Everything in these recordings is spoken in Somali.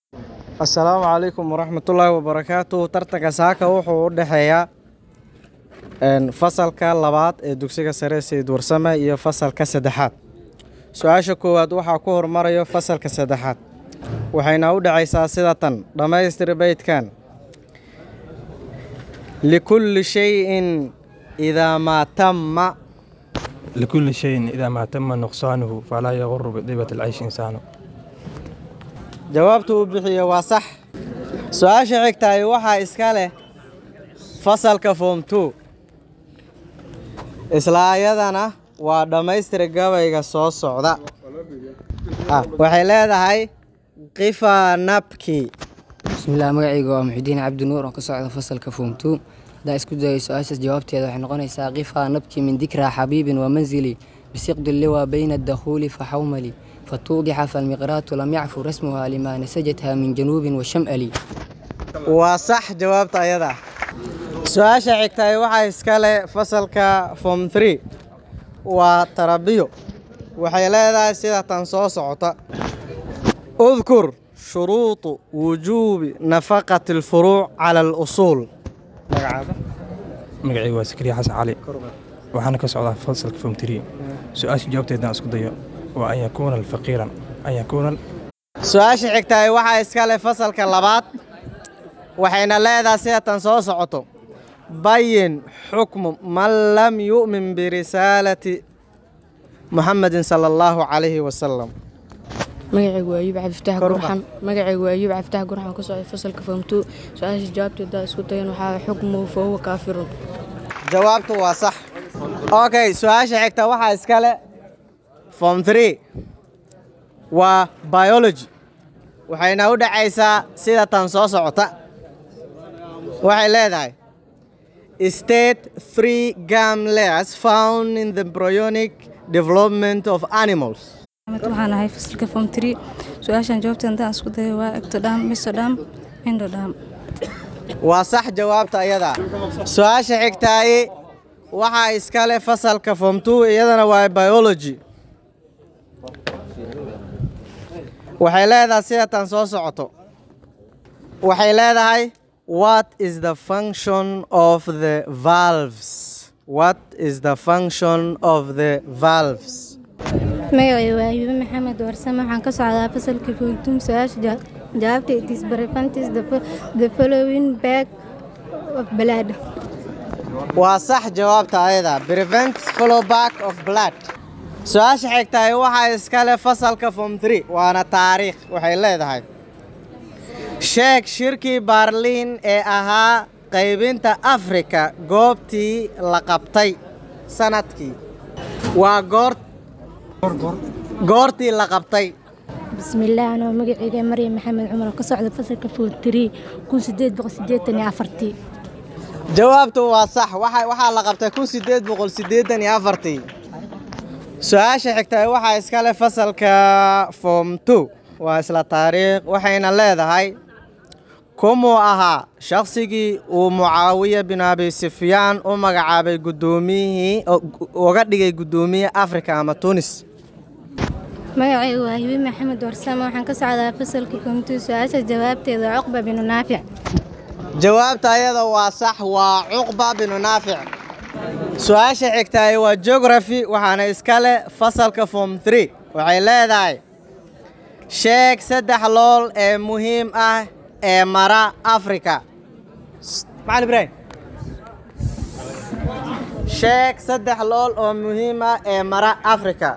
asalaamu calaykum waraxmatullaahi wabarakaatu tartanka saaka wuxuu u dhexeeyaa fasalka labaad ee dugsiga sare sayid warsame iyo fasalka saddexaad su-aasha koowaad waxaa ku hormarayo fasalka saddexaad waxayna u dhexaysaa sida tan dhammaystir beydkan likulli shayin idaa maa tamma لكل شيء إذا ما تم نقصانه فلا يغر بطيبة العيش إنسانه jawaabtu uu bixiyo waa sax su-aasha xigtaay waxaa iska leh fasalka form two isla ayadana waa dhammaystira gabayga soo socda Ah, waxay leedahay qifa nabki bismillaah magacayga waa muxidiin cabdi nuur oo ka socda fasalka form two haddaan isku dayo su-aashaas jawaabteeda waxay noqonaysaa qifaa nabki min dikraa xabiibin wa manzili bisiqdi liwa bayna adakhuuli faxawmali fatuudixa falmiqraatu lam yacfu rasmuha limaa nasajatha min januubin wa sham'ali waa sax jawaabta ayada su-aasha xigtaay waxaa iska leh fasalka form three waa tarabiyo waxay leedahay sida tan soo socota udkur shuruudu wujuubi nafaqati alfuruuc cala alusuul magacaada magacaygu waa sakriya xasan cali waxaana ka socdaa fasalka form three su-aasha jawaabteedaan isku dayo waa an yakuuna faqiiran an yakuuna su-aasha xigtaay waxaa iska leh fasalka labaad waxayna leedahay sida tan soo socoto bayin xukmu man lam yu'min birisaalati muxamedin sala allahu calayhi wasalam magacaygu waa ayuub cabdifataax Kor u gurxan magacaygu waa ayuub cabdifataax gurxan ka socda fasalka form two su-aasha jawaabteeda isku dayan waxaa xukmuhu fa huwa kaafirun jawaabtu waa sax okay su-aasha xigta waxaa iska leh form three waa biology waxayna u dhacaysaa sida tan soo socota waxay leedahay state three gam layers found in the embryonic development of animals waxaan ahay fasalka form three su-aashan jawaabteeda haddaan isku dayo waa ectodam misodam endodam waa sax jawaabta ayada su-aasha xigtaaye waxaa iska leh fasalka form two iyadana waa biology waxay leedahay sida tan soo socoto waxay leedahay what is the function of the valves what is the function of the valves magacay waa ayuube maxamed warsame waxaan ka socdaa fasalka foontum su-aasha ja- jawaabta it is preventis the, fo- the following bag of blood waa sax jawaabta ayada prevent follow back of blood su-aasha xigtahay waxaa iskale fasalka form three waana taariikh waxay leedahay sheeg shirkii baarliin ee ahaa qaybinta afrika goobtii la qabtay sanadkii waa goor goortii la qabtay bismillaah anoo magacayga maryam maxamed cumar oo ka socda fasalka foontirii kun sideed boqol sideetan iyo afartii jawaabtu waa sax waxa waxaa la qabtay kun sideed boqol siddeetan iyo afartii su-aasha xigtay waxaa iskale fasalka form two waa isla taariikh waxayna leedahay kumuu ahaa shaqsigii uu mucaawiya bin abi sufyaan u magacaabay guddoomiyihii uga dhigay guddoomiye afrika ama tunis magacayga waa hibi maxamed warsame waxaan ka socdaa fasalka foontuu su-aasha jawaabteeda cuqba binu naafic jawaabta ayada waa sax waa cuqba binu naafic su-aasha xigtaay waa geography waxaana iskale fasalka form three waxay leedahay sheeg saddex lool ee muhiim ah ee mara afrika macalin ibraahim sheeg saddex lool oo muhiim ah ee mara afrika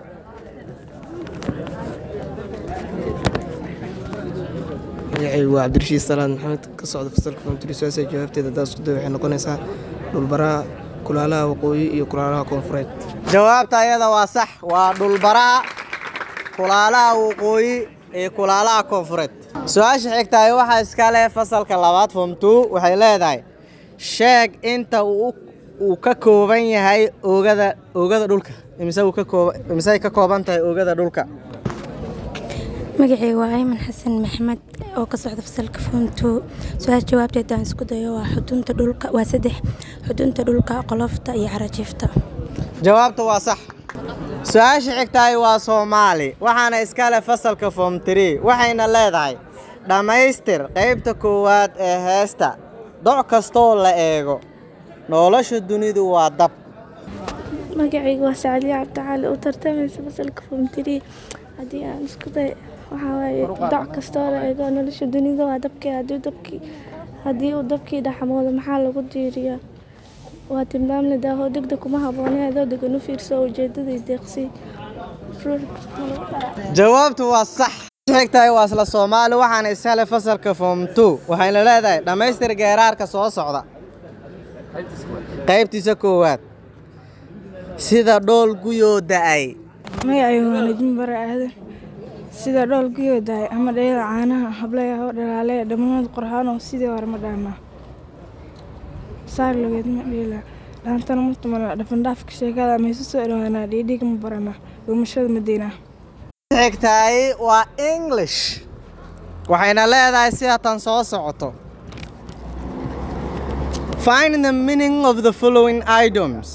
magacaygu waa cabdirashiid salaad maxamed ka socda fasalka foomtiri su-aasha jawaabteeda haddaa isku day waxay noqonaysaa dhulbaraha kulaalaha waqooyi iyo kulaalaha koonfureed jawaabta ayada waa sax waa dhulbaraha kulaalaha waqooyi iyo kulaalaha koonfureed su-aasha xigtaay waxaa iska leh fasalka labaad form two waxay leedahay sheeg inta uu uu ka kooban yahay oogada oogada dhulka imise uu ka kooba imisey ka kooban tahay oogada dhulka magacayga waa ayman xasan maxmed oo ka socda fasalka foontuu su-aasha jawaabteeda aan isku dayo waa xudunta dhulka waa saddex xudunta dhulka qolofta iyo carajiifta jawaabta waa sax su-aasha xigtaay waa soomaali waxaana iska leh fasalka form three waxayna leedahay dhammaystir qaybta koowaad ee heesta doc kastoo la eego nolosha dunidu waa dab magacaygu waa sacadiya cabdicali u tartamaysa fasalka fomtiri haddii aan isku day waxaa waaye doc kastoo la eego nolosha dunida waa dabkii haddii dabkii haddii uu dabkii dhaxmoodo maxaa lagu diiriyaa waa tilmaam la daaho degdeg kuma habboonay adoo degan u fiirso ujeedadii deeqsi ruux jawaabtu waa sax xigtahay waa isla soomaali waxaana iskale fasalka form two waxayna leedahay dhammaystir geeraarka soo socda qaybtiisa koowaad sida dhool guyoo da'ay magacaygu waa najmi bare aadan sida dhool guyoo dahay ama dhayada caanaha hablaya oo dhalaaleya dhammaanad qorxaanoo sidii hore ma dhaamaa saar logeed ma dheela dhaantana ma tumana dhafandhaafka sheekada maysu soo dhawaanaa dhiidhiga ma baranaa dhumashada madiinaa xigtahay waa english waxayna leedahay sida tan soo socoto find the meaning of the following items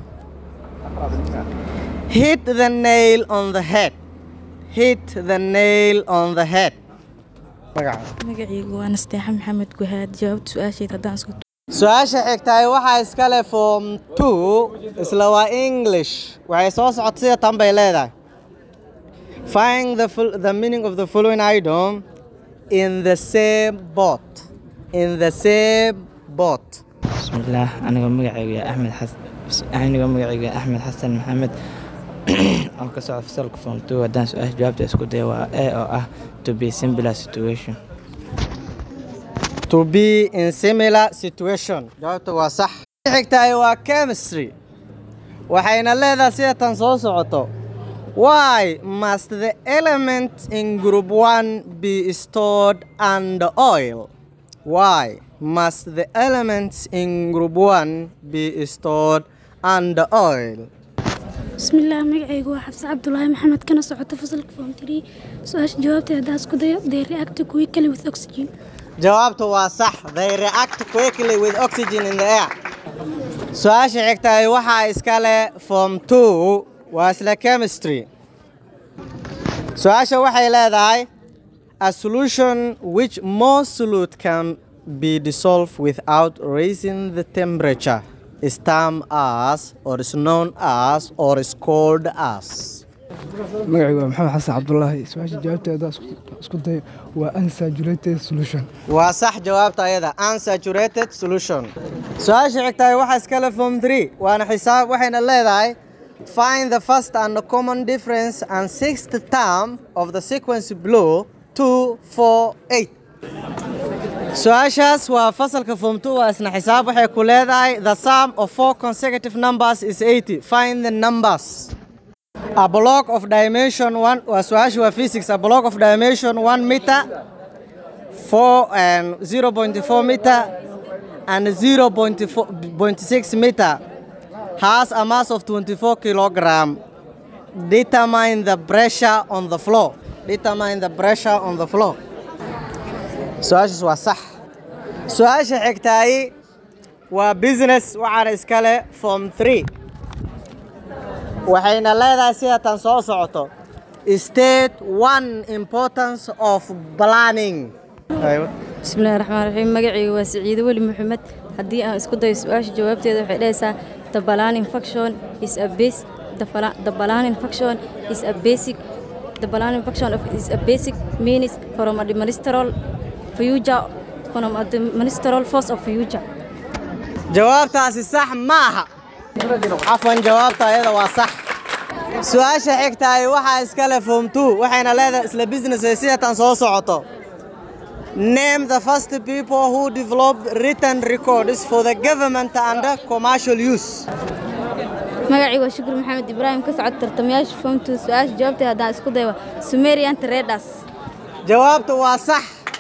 hit the nail on the head hit the nail on the head magaca magacaygu waa nasteexa maxamed guhaad jawaabta su-aasheed haddaan isku su-aasha xigtahay waxaa iskale form two isla waa english waxay soo socota sida tan bay leedahay find the, full, the meaning of the following item in the same boat in the same boat bismillaah anigoo magacaygu yaa axmed xasan anigoo magacaygu yaa axmed xasan maxamed oo ka socda fasalka form two haddaan su-aasha jawaabta isku daya waa a oo ah to be similar situation to be in similar situation jawaabta waa sax xigtahay waa chemistry waxayna leedahay sida tan soo socoto why must the element in group 1 be stored under oil why must the elements in group 1 be stored under oil bismillaah magacaygu waa xabse cabdulaahi maxamed kana socota fasalka form three su-aasha jawaabteeda haddaan isku dayo they react quickly with oxygen jawaabtu waa sax they react quickly with oxygen in the air su-aasha xigtahay waxaa iskale form two waa isla chemistry su-aasha waxay leedahay a solution which most solute can be dissolved without raising the temperature is termed as or is known as or is called as magacaygu waa maxamed xasan cabdulaahi su-aasha jawaabteeda isku dayo waa unsaturated solution waa sax jawaabta ayada unsaturated solution su-aasha xigtahay waxaa iskale form three waana xisaab waxayna leedahay find the first and the common difference and sixth term of the sequence below two four eight su-aashaas waa fasalka form two waa isna xisaab waxay ku leedahay the sum of four consecutive numbers is eighty find the numbers a block of dimension one waa su-aasha waa physics a block of dimension one meter four and zero point four meter and zero point four point six meter has a mass of twenty four kilogram determine the pressure on the floor determine the pressure on the floor su-aashaas waa sax su-aasha xigtaayi waa business waxaana iskale form three waxayna leedahay sida tan soo socoto state one importance of planning bismillahi raxmaan raxiim magacayga waa siciide weli maxamed haddii aan isku dayo su-aasha jawaabteeda waxay dhahaysaa the planning function is a base the, fala- the planning function is a basic the planning function of is a basic means from a administral future from a administral force of future jawaabtaasi sax maaha cafwan jawaabta ayada waa sax su-aasha xigtahay waxaa iskale form two waxayna leedahay isla business ay sida tan soo socoto name the first people who developed written records for the government under commercial use magacayga waa shukur maxamed ibraahim ka socod tartamayaasha fomtu su-aasha jawaabteeda haddaan isku dayo sumerian traders jawaabtu waa sax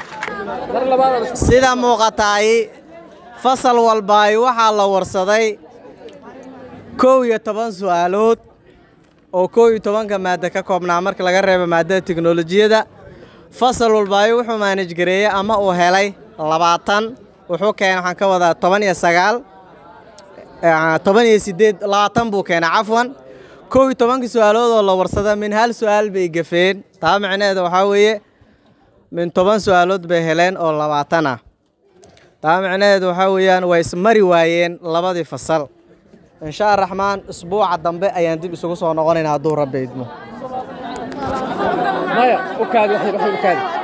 sida muuqataay fasal walbaay waxaa la warsaday kow iyo toban su'aalood oo kow iyo tobanka maaddo ka koobnaa marka laga reebo maaddada tiknolojiyadda fasal walbaay wuxuu maanaj gareeyey ama uu helay labaatan wuxuu keenay waxaan ka wadaa toban iyo sagaal toban iyo siddeed labaatan buu keenay cafwan kow iyo tobankii su'aalood oo la warsada min hal su'aal bay gafeen taa macnaheeda waxaa weeye min toban su-aalood bay heleen oo labaatan ah taa micnaheedu waxaa weeyaan way ismari waayeen labadii fasal insha araxmaan isbuuca dambe ayaan dib isugu soo noqonaynaa hadduu rabbi idmo maya u kaadi wax yar, wax yar u kaadi